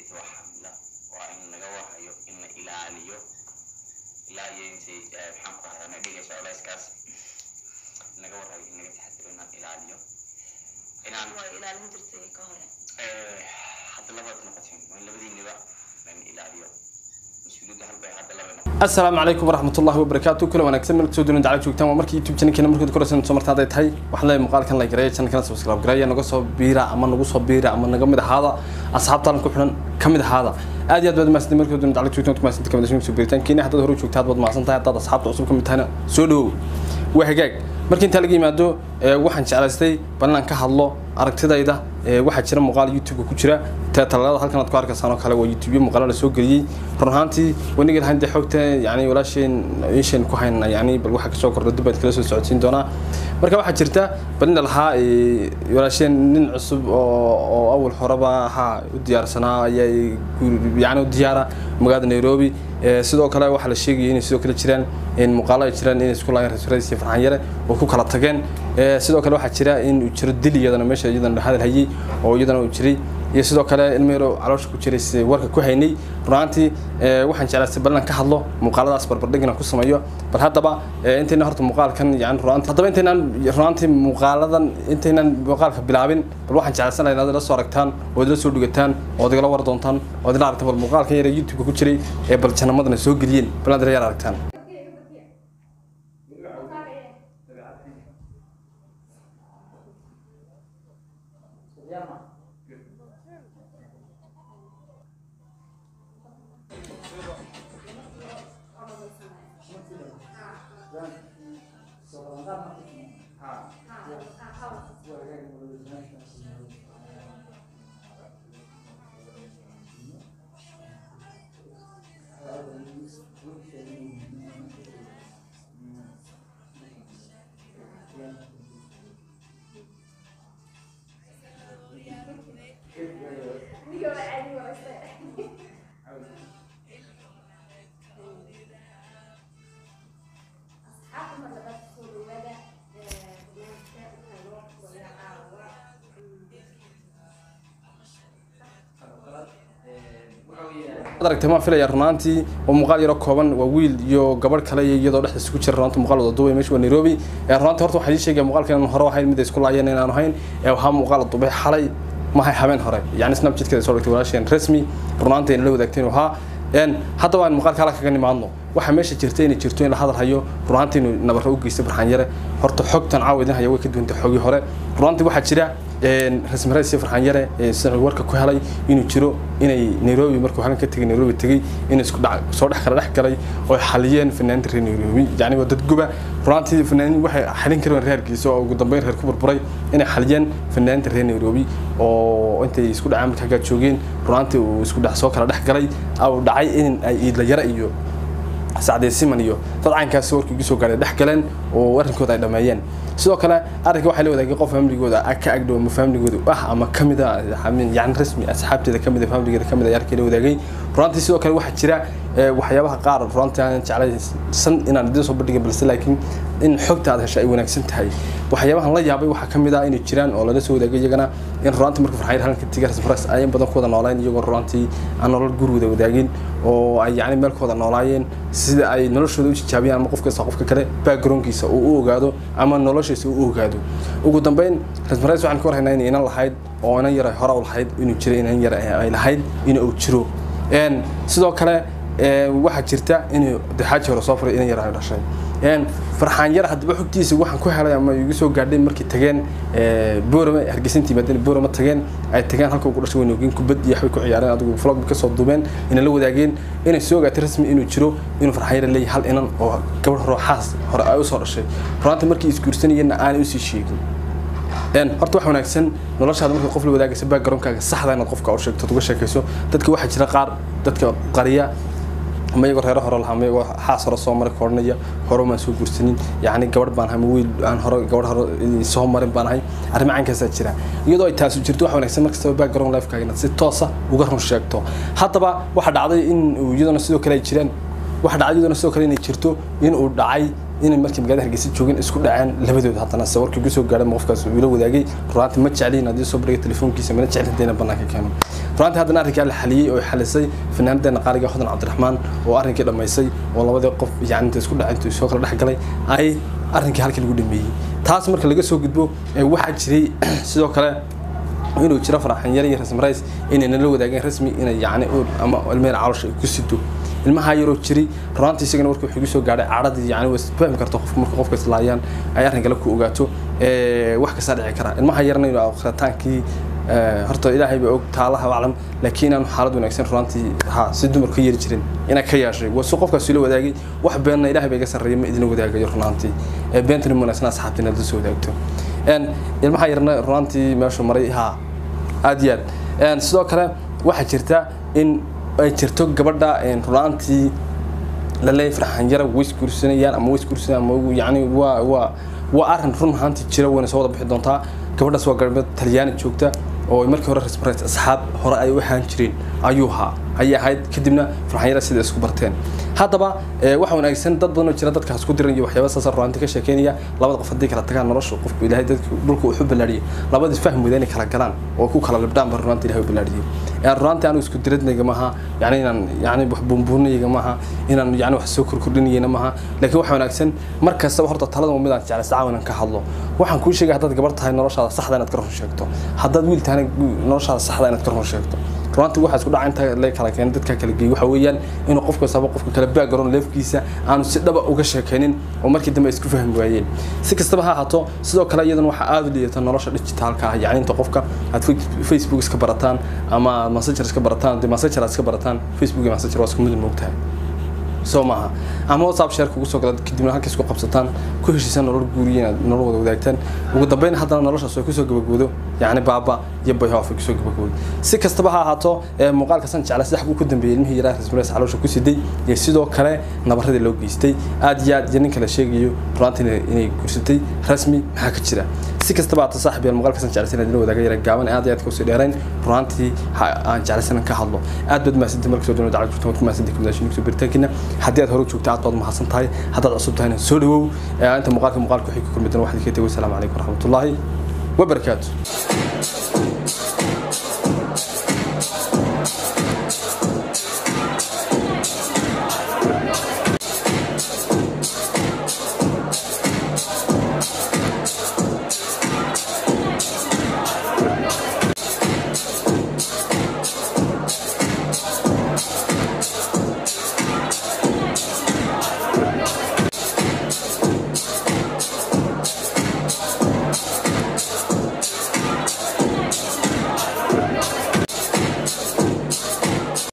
waa xamila waa in laga warhayo in la ilaaliyo ilaa iyo intay eh, maxaan ku rahdaa na dhigayso culeyskaas in laga warhayo in laga taxadiro inaan ilaaliyo inaan waa ilaalin jirtay ka hore eh, hadda labaad noqoteen waa in labadiiniba lan ilaaliyo mas-uuliyadda halbay hadda laba noqoteen asalaamu calaykum waraxmatullahi wabarakaatu kula wanaagsan meel kusoo duwan dacala joogtaan waa markii youtube channelkeena markaad koraysan soo marta hadday tahay waxaan leeyahay muuqaalkan la gareeya channelkana subscribe gareeya naga soo biira ama nagu soo biira ama naga mid ahaada asxaabtaan ku xidhan ka mid ahaada aad iyo aad baad mahadsantahay markaad duwan dacala joogtaan kumahadsanta kamid soo biiritaankiina haddaad hore u joogta aad baad mahadsan tahay haddaad asxaabta cusub ka mid tahayna soo dhawow waa hagaag markii intaa laga yimaado ee, waxaan jeclaystay bal inaan ka hadlo aragtidayda ee, waxaa jira muuqaal youtube ku jira te talaalada halkan aad ku arkaysaan oo kale waa youtube muuqaalo la soo geliyey run ahaantii waniga lahayn dee xogta yani walaasheen isheen ku hayna yani bal waxa kasoo kordha dib baad kala soo socodsiin doonaa marka waxaa jirta bal ina lahaa ee, walaasheen nin cusub oo oo awal horeba ahaa u diyaarsanaa ayaa yani u diyaara magaalada nairobi Ee, sidoo kale waxaa la sheegayay inay sidoo kale jiraan in muuqaalo ay jiraan inay isku laayeen rasuuladiisa iyo farxan yare oo ku kala tageen Ee, sidoo kale waxaa jira in uu jiro dil iyadana meesha iyadana hadal hayay oo iyadana uu jiray iyo sidoo kale ilmo yaro caloosha ku jiray si warka ku haynay runaantii ee, waxaan jeclaystay bal inaan ka hadlo muuqaaladaas barbardhig inaan ku sameeyo bal haddaba ee, intayna horta muuqaalkan yani runaantii haddaba intaynaan runaantii muuqaaladan intaynan muuqaalka bilaabin bal waxaan jeclaysan lahaa inaad ila soo aragtaan oo idila soo dhugataan oo igala war doontaan oo idila aragtaan bal muuqaalkan yare youtube ku jiray ee bal janamadana soo geliyeen bal aad ila yar aragtaan Waad aragtay maan filaya runaantii oo muuqaal yaro kooban waa wiil iyo gabadh kale iyo iyadoo dhexdiisa ku jira runaanta muuqaal wada duubay meesha waa nairobi ee runaantii horta waxaan ii sheegaya muuqaalkan inaan hore ahayn mid ay isku laayeen inaan ahayn ee waxaa muuqaal la duubay xalay mahay habeen hore yani snapchatkeeda soo dhigtay walaasheen rasmi runaantii ayna la wadaagteen uu ahaa een haddaba aan muuqaalka hala kaga nimaadno waxaa meesha jirta inay jirto in la hadal hayo runaantii inuu nabarro u geystay barxaan yare horta xogtan caawa idin haya way ka duwantay xogii hore runaantii waxaa jira een rasmi rays iyo farxaan yare ee sida warka ku helay inuu jiro inay nairobi markuu halkan ka tegay nairobi tegay in isku dhac soo dhex kala dhex galay oo xaliyeen fanaaniinta reer nairobi yacni waa dad guba runaantii fanaaniin waxay xalin kareen reerkiisa oo ugu dambeyn reer ku burburay inay xaliyeen fanaaniinta reer nairobi oo intay isku dhaceen marka halkaa joogeen runaantii uu isku dhex soo kala dhex galay uu dhacay in ay iidla yara iyo sacdee siman iyo dad caynkaasi warkii ugu soo gaaray dhex galeen oo arrinkooda ay dhameeyeen sidoo kale arrinka waxaa la wadaagay qof famligooda ka agdhow ama famligooda ah ama kamid a yani rasmi asxaabteeda kamid a famligeeda kamid a yarkii la wadaagay runaantii sidoo kale waxaa jira ee, waxyaabaha qaar runaantii aan jeclaysan inaan idin soo bandhigin balse laakiin in xogta aad hesho ay wanaagsan tahay waxyaabahan la yaabay waxaa kamid ah inay jiraan oo lala soo wadaagay iyagana in runaantii marka farxayr halka tiga rasfras ay in badan ku wada nooleen iyagoo runaantii aan nolol gurigooda wadaagin oo ay yacni meel ku wada noolaayeen sida ay noloshooda u jijaabiyaan ama qof kasta qofka kale backgroundkiisa uu u ogaado ama noloshiisa uu u ogaado ugu dambeyn rasmareys waxaan ka warhaynaa inay inan lahayd oo inan yar ay hore u lahayd inuu jiro inan yar ay lahayd in uu jiro een sidoo kale ee, waxaa jirta inuu dexaaji hore soo furay inan yar ay dhashay een farxaan yar haddaba xogtiisa waxaan ku helay ama igu soo gaadhay markii tageen ee, boorama hargeysantii maadana boorama tageen ay tageen halka ugu dhashay waynoogeen kubad iyo waxbay ku ciyaareen adigu vlog bay kasoo duubeen inay la wadaageen inay soo ogaatay rasmi inuu jiro inuu farxaan yar leeyahay hal inan oo gabadh hore oo xaas hore ay usoo dhashay runaanta markii isguursanayeenna aanay usii sheegin een horta wax wanaagsan noloshaada marka qof la wadaagaysa backgroundkaaga saxda inaad qofka u sheegto uga sheekayso dadka waxaa jira qaar dadka qariya ama iyagoo reero hore lahaa ama iyagoo xaas hore soo maray koodhanaya hore maan soo guursanin yacni gabadh baan ahay ama wiil aan hore gabadh hore soo marin baan ahay arrimo caynkaasaa jira iyadoo ay taasi jirto wax wanaagsan markastaba background lifekaaga inaad si toosa uga run sheegto haddaba waxaa dhacday in uu iyadana sidoo kale ay jiraan waxaa dhacday iyadana sidoo kale inay jirto in uu dhacay inay markii magaalada hargeysa joogeen isku dhaceen labadooda haddana sawirkii kusoo gaadhay qofkaas uu ila wadaagay runaantii ma jecliin haddii soo bandhigay telefoonkiisa mana jeclin hadayna bannaanka keeno runaantii haddana arrinkaa la xaliyey oo xalisay fanaanadeena qaaliga hodan cabdiraxmaan oo arrinkii dhammaysay oo labadii qof yani inta isku dhacay intuu soo kala dhex galay ay arrinkii halkii lagu dhameeyey taas marka laga soo gudbo waxaa jiray sidoo kale inuu jiro faraxan yar iyo rasmi rays inay nala wadaageen rasmi inay yani ama ilmeyna caloosha ku sido ilmaha yaroo jiri runaantii isagana markii wuxuu igu soo gaadhay cadhadii yani waa fahmi karta qof marka qofka islaayaan ay arrin kale ku ogaato wax kastaa dhici kara ilmaha yarna inuu akhritaankii horta ilaahay baa og taalaha aclam laakiin aanu xaalad wanaagsan runaantii ha si dumar ka yeeri jirin inaa ka yeeshay waa si qofkaas ila wadaagay wax beenna ilaahay baa iga sarreeya ma idin wadaagayo runaantii beentani wanaagsan asxaabtii inaad la soo wadaagto ilmaha yarna runaantii meeshu maray ha aad iyo aad sidoo kale waxaa jirta in ay jirto gabadha runaantii laleeyahay farxanjara way isguursanayaan ama way isguursanayaan ama yani waa waa waa arrin run ahaantii jira wayna soo wada bixi doontaa gabadhaas waa gabadh talyaani joogta oo markii hore rasmareys asxaab hore ay u ahaan jireen ayuu ahaa ayay ahayd kadibna farxanyara sida isku barteen haddaba waxa wanaagsan dad badan oo jira dadkaas ku diran iyo waxyaaba saasa runaantii ka sheekeynaya labada qof haddii kala tagaan nolosha qofku ilaahay dadka dhulka wuxuu ballaadhiyay labadii faham wada inay kala galaan oo ku kala libdhaan ba runaantii ilahay u ballaadhiyay runaantii anigu isku diradnayga maaha yani inaan yani wax buunbuunayga maaha inaan yani wax soo korkordhinayana maaha laakiin waxa wanaagsan mar kastaba horta talada waa midaan jeclaysa caawinan ka hadlo waxaan kuu sheegay haddaad gabar tahay noloshaada saxda inaad ka run sheegto haddaad wiil tahayna noloshaada saxda inaad ka run sheegto runtii waxaa isku dhaca inta la kala keenay dadka kala geeyay waxa weeyaan inuu qofka sabo qofka kala background leefkiisa aanu si dhaba uga sheekaynin oo markii dambe isku fahmi waayeen si kastaba ha ahaato sidoo kale iyadana waxaa aada u liidata nolosha digitaalka ah yacni inta qofka aad facebook iska barataan ama messenger iska barataan dee messenger aad iska barataan facebook iyo messenger waa isku mid moogtahay soo maaha ama whatsapp share kugu soo gala kadibna halka isku qabsataan ku heshiisaan nolol guuriya inaad nolol wada wadaagtaan ugu dambeyn haddana noloshaas way kusoo gabagoodo yacni baaba iyo bayhoof ay kusoo gabagoodo si kastaba ha ahaato muuqaalka san jecla saddex buu ku dambeeyey ilmihii yaraa rasmulays caloosha ku siday iyo sidoo kale nabaradii loo geystay aad iyo aad iyo nin kale sheegayo runaantii inay gursatay rasmi maxaa ka jira si kastaba haata saaxib yaal muuqaalka san jeclaysan adila wadaaga yara gaaban aad iyo aad kasoo dheerayn runaantii aan jeclaysan ka hadlo aad baad mahadsantahay markasoo dhan dacad jirto waad ku mahadsantahay kumadaashin kusoo biritaankiina haddii aad hore joogta aad baad mahadsan tahay haddaad cusub tahayna soo dhawow inta muuqaalka muuqaalka wixii ku kulmi doona waxaad ka tegay wasalaamu calaykum waraxmatullaahi wabarakaatu